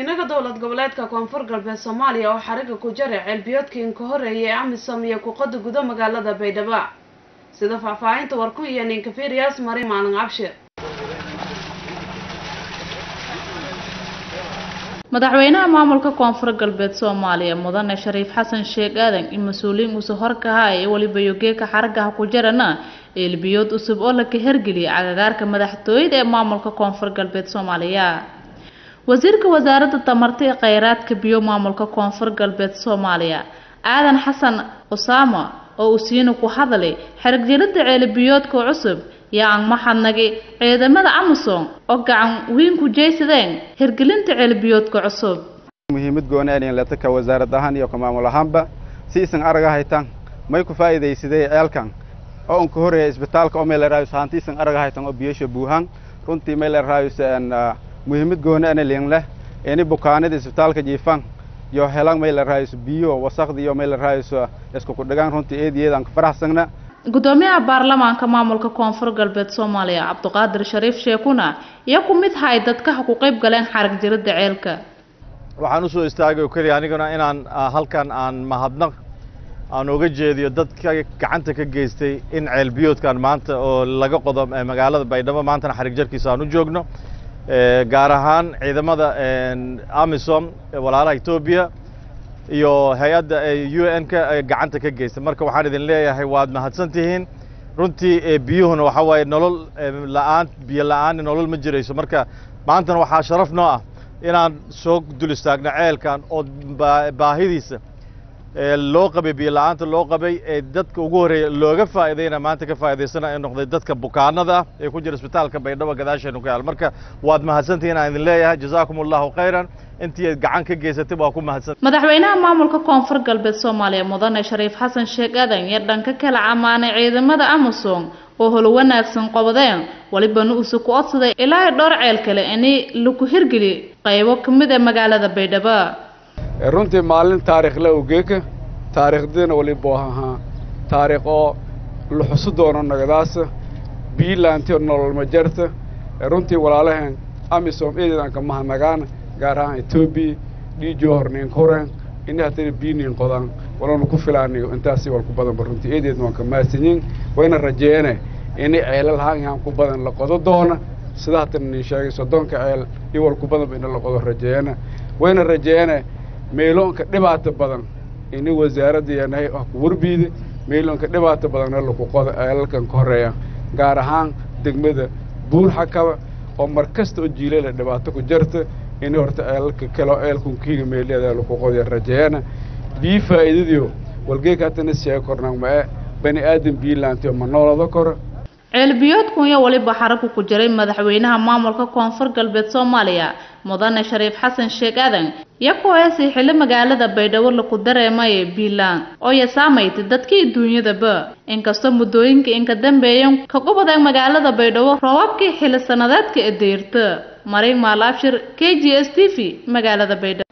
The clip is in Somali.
madaxweynaha dowlad goboleedka koonfur galbeed soomaaliya oo xariga ku jaray ceelbiyoodkii inka horeeyay ee amisom iyo kuqada gudo magaalada baydhabo sida faahfaahinta warku iyo ninkafiriyaas mari maalin cabshir madaxweynaha maamulka koonfur galbeed soomaaliya mudane shariif xasan sheekh aadan in mas-uuliyiin uuse horkaha ee weliba yogeeka xaragaha ku jarana eelbiyood cusub oo laka hergeliyay cagagaarka madaxtooyada ee maamulka koonfur galbeed soomaaliya wasiirka wasaaradda tamarta ee kheyraadka biyo maamulka koonfur galbeed soomaaliya aadan xasan usaama oo uu siina ku hadalay xerigjelada ceelibiyoodka cusub yaa aan maxadnagi ciidamada amasom oo gacan weyn ku jeysadeen hirgelinta ceelbiyoodka cusub muhiimad goonaan lataka wasaarad ahaan iyo maamul ahaanba si isan araga haytan may ku faa'iidaysadee ceelkan oo unka horeeya isbitaalka oo meel raayus haanti isan araga haytan oo biyasha buuhan runtii meel raayus muhiimad goonaan liin leh ini bukaanada isbitaalka jiifan iyo helan meel raayus biyo wasaqdi iyo meel raayus isku ku dhagaan runtii eediyeedan ka faraxsana gudoomiyaha baarlamaanka maamulka koonfur galbeed soomaaliya cabdiqaadir shariif sheekuna iyo ku mid hay dadkaha ku qayb galeen xarag jirada ceelka waxaan usoo istaagay oo keliya aniguna inaan halkan aan mahadnaq aan uga jeediyo dadka gacanta ka geystay in ceelbiyoodkan maanta oo laga qodo magaalada baydhabo maantana xarig jarkiisa aan u joogno gaar ahaan ciidamada amisom walaalaha etoobiya iyo hay-adda u n ka gacanta ka geysta marka waxaan idin leeyahay waad mahadsan tihiin runtii biyuhuna waxaa waaye nolol la-aan biyo la-aan nolol ma jirayso marka maantana waxaa sharaf noo ah inaan soo dul istaagno ceelkan oo baahidiisa loo qabay biyo la-aanta loo qabay ee dadka ugu horreeya looga faa'iidayna maanta ka faa'iidaysana ee noqday dadka bukaanada ah ee ku jira isbitaalka baydhabo gadaasheenu ka yaal marka waad mahadsantihiin aan idin leeyahay jazaakum allahu khayran intii gacan ka geysatay waa ku mahadsan madaxweynaha maamulka koonfur galbeed soomaaliya mudane shariif xasan sheekh aadan iyo dhanka kala ammaanay ciidamada amasom oo holo wanaagsan qobadeen walibana uuse ku odsaday ilaa dhowr ceel kale ini laku hirgeli qaybo ka mid ee magaalada baydhabo runtii maalin taariikhle ogeeka taariikhdina waliba ahaa taariikh oo la xusu doono nagadaasa biilaanti nolol ma jarta runtii walaalaheen amisom eedeedan ka mahadnagaan gaar ahaan etoobiya dhiijo horniin kureen ini haddana biiniin qodaan walanu ku filaanayo intaasi wal ku badanba runtii eedeedna waan ka mahadsanyiin wayna rajeene ini ceelal haanyahan ku badan la qodo doona sida haddana nin sheegay soddonka ceel iyo wal ku badanba ina la qodo rajeene wayna rajeene meeloonka dhibaato badan ini wasaaradda yanahay ah ku warbiida meeloonka dhibaato badanna laku qodo ceelalkan ka horeeya gaar ahaan degmada buur xakaba oo mar kasta oo jiilala dhibaato ku jarta ini horta ceelalka kaleo ceelkunkiiga meeleeda laku qodoya rajeeyana bii faa'iidadiyo walgeeka haddana sheega kornaan ma e bani aadan biilaantiyo ma noolada koro ceelbiyoodkun iyo weliba xaragu ku jiray madaxweynaha maamulka koonfur galbeed soomaaliya mudane shariif xasan sheekh aadan iyo ku heesay xilli magaalada baydhabo laku dareemaye biilaan oo ya saamaytay dadkii duunyadaba inkastoo muddooyinka inka dambeeyan ka gubadeen magaalada baydhabo roobabkii xilli sannadeedka ee deyrta marin maalaabshir k g s t v magaalada baydhabo